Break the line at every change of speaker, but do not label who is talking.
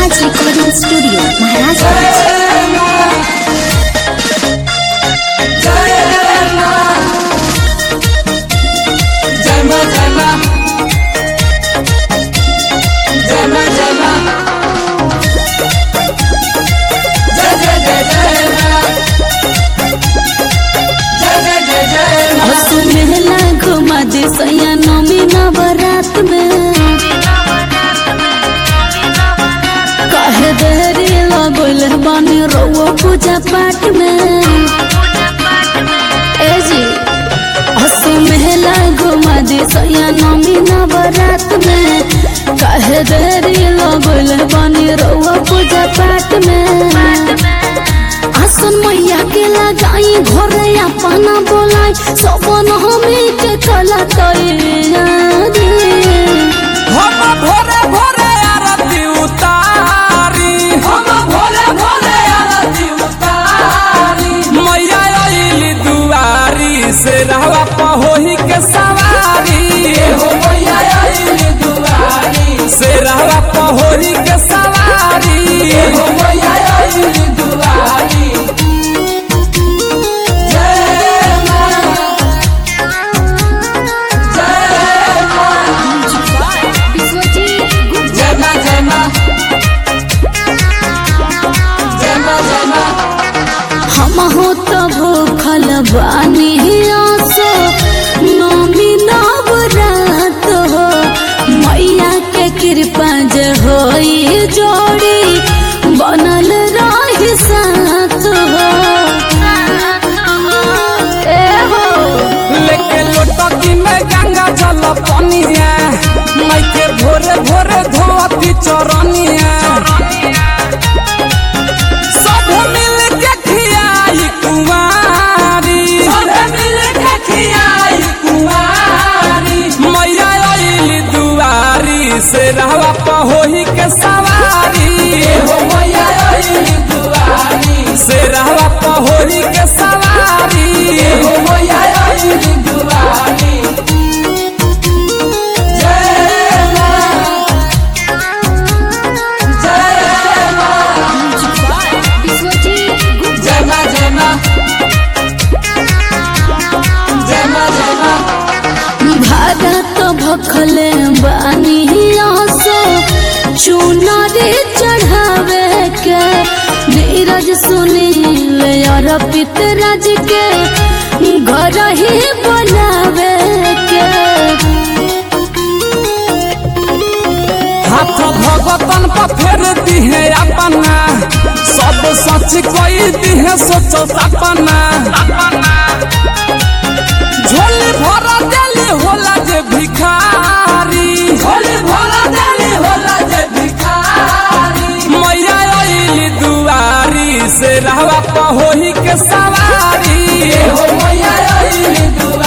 राज recording studio Maharajganj
मेला घुमा दे सैया नमी नवरात में काहे देरी लगल बानी रउआ पूजा पाठ में ए जी हसु मेला घुमा दे सैया नमी नवरात में काहे देरी लगल बानी रउआ पूजा पाठ में आसन मैया के लगाई घरे अपना बोलाई सबन हमी के कला तैयारी
हम भोरे भोरे आरती उतारी हम भोरे भोरे आरती उतारी मैया आइली दुआरी से रहवा पहोही के सवारी हो मैया आइली दुआरी से रहवा पहोही के सवारी हो मैया आइली दुआरी जय मां जय मां जय मां जय मां जय मां
हम हो तो भूखल बानी आसो नमी नवरात हो मैया के कृपा जे होई जोड़ी बनल रही साथ हो ए हो
लेके लोटकी में गंगा जल पनिया मैं के भोरे भोरे धोती चरनिया सब मिल के खियाई कुंवारी सब मिल के खियाई कुंवारी मैया आइली दुआरी से रहवा पहोही के सवारी हो मैया आइली दुआरी से रहवा पहोही के सवारी हो मैया आइली दुआरी जय मां जय मां जय मां जय मां जय मां जय मां
भारत भखले बानी आसो चुनरी चढ़ावे के नीरज सुनील और पितराज के घर ही बनावे के
हाथ भगतन पर फेर दिहे अपना सब सच कोई दिहे सोचो सपना झोली भरा देली होला जे भिखारी झोली भरा देली होला जे भिखारी मैया आइली दुआरी से रहवा पहोही के सवारी हो मैया आइली दुआरी